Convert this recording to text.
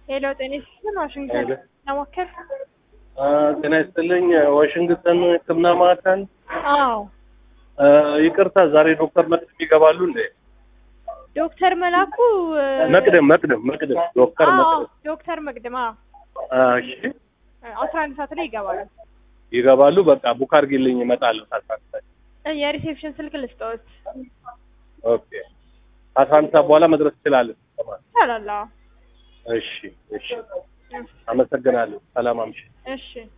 ሄሎ ጤና ይስጥልን ዋሽንግተን ሄሎ። ለሞከር አ፣ ጤና ይስጥልኝ ዋሽንግተን ሕክምና ማዕከል። አዎ አ፣ ይቅርታ ዛሬ ዶክተር መቅደም ይገባሉ እንዴ? ዶክተር መላኩ እ፣ መቅደም መቅደም መቅደም ዶክተር አዎ መቅደም ዶክተር መቅደም አዎ አ፣ እሺ አስራ አንድ ሰዓት ላይ ይገባሉ ይገባሉ። በቃ ቡክ አድርጊልኝ እመጣለሁ። ታሳስተ እ፣ የሪሴፕሽን ስልክ ልስጠዎት ኦኬ አስራ አንድ ሰዓት በኋላ መድረስ እችላለሁ። ይቻላል አዎ እሺ እሺ፣ አመሰግናለሁ። ሰላም አምሽ እሺ